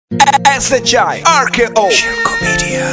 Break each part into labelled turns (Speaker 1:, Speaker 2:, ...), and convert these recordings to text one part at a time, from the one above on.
Speaker 1: SHI RKO Shirko Media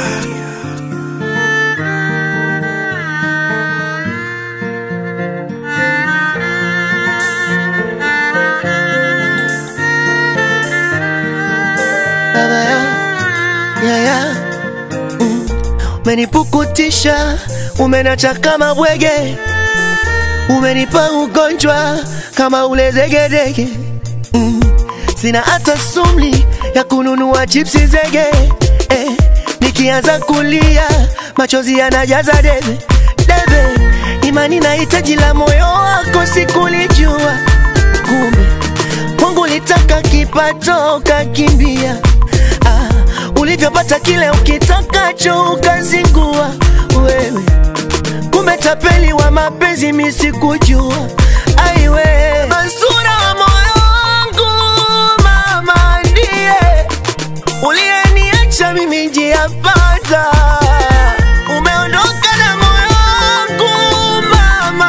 Speaker 2: yeah, yeah. Mm. Umenipukutisha, umenacha kama bwege, umenipa ugonjwa kama ule zegedege mm. Sina hata sumli ya kununua chipsi zege eh. Nikianza kulia machozi yanajaza debe debe, imani na hitaji la moyo wako sikulijua, kumbe Mungu litaka kipato kakimbia ah, ulivyopata kile ukitakacho ukazingua wewe, kumbe tapeli wa mapenzi misikujua aiwe Mansura wa moyo wangu mama ndiye uliyeniacha mimi njia pata umeondoka na moyo wangu mama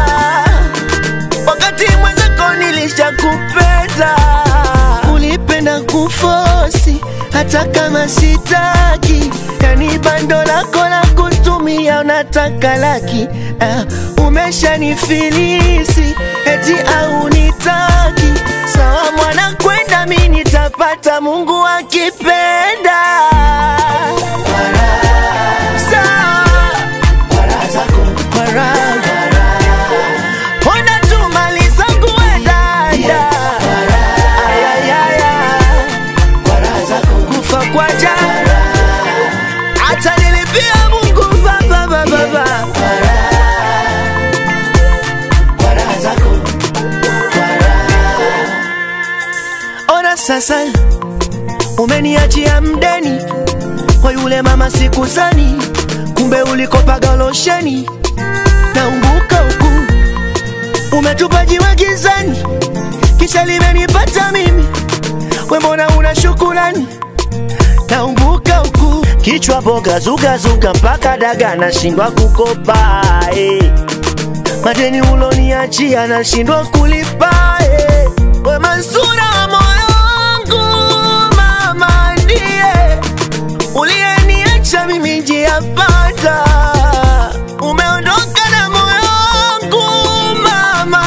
Speaker 2: wakati mwenzako nilishakupenda ulipenda kufosi hata kama sitaki yani bando lako la kutumia unataka laki uh, umeshanifilisi eti au nitaki sawa mwana kwenda mi nitapata mungu akipenda Sawa. Kwa raha. Ponda tu mali zangu we dada Ayayaya. kufa kwa jana hata nilipia mungu baba baba baba ona sasa umeniachia mdeni kwa yule mama sikuzani kumbe ulikopaga losheni naumbuka huku umetupa jiwe gizani kisha limenipata mimi we mbona una shukulani naumbuka huku kichwa boga zugazuga mpaka daga nashindwa kukopa eh. madeni uloniachia nashindwa kulipa eh. we Mansura wa moyo wangu mama ndiye uliyeniacha mimi njia pata umeondoka na moyo wangu mama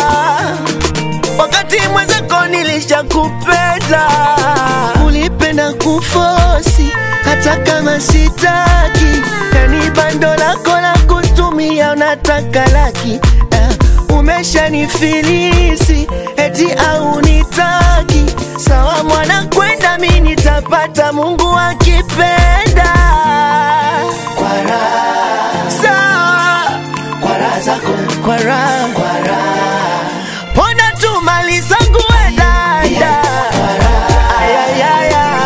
Speaker 2: wakati mwenzako nilishakupenda ulipenda kufosi hata kama sitaki yani bando lako la kutumia unataka laki uh, umeshanifilisi eti au nitaki sawa mwana kwenda mi nitapata mungu akipenda kwa raha sawa kwa raha zako kwa raha ponda tu mali zangu we dada ayayaya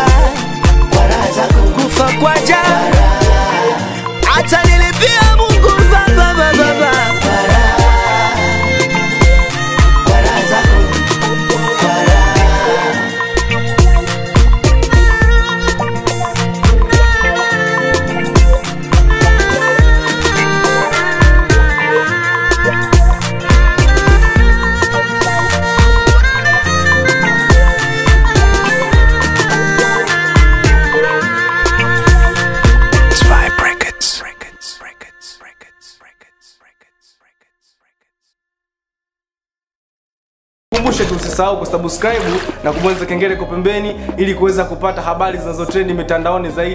Speaker 2: kufa kwa jana hata nilipia mungu baba baba baba
Speaker 1: Zwei Brackets Brackets Brackets Brackets Brackets Brackets
Speaker 3: kumbushe tu usisahau kusubscribe na kubonyeza kengele kwa pembeni ili kuweza kupata habari zinazotrendi mitandaoni zaidi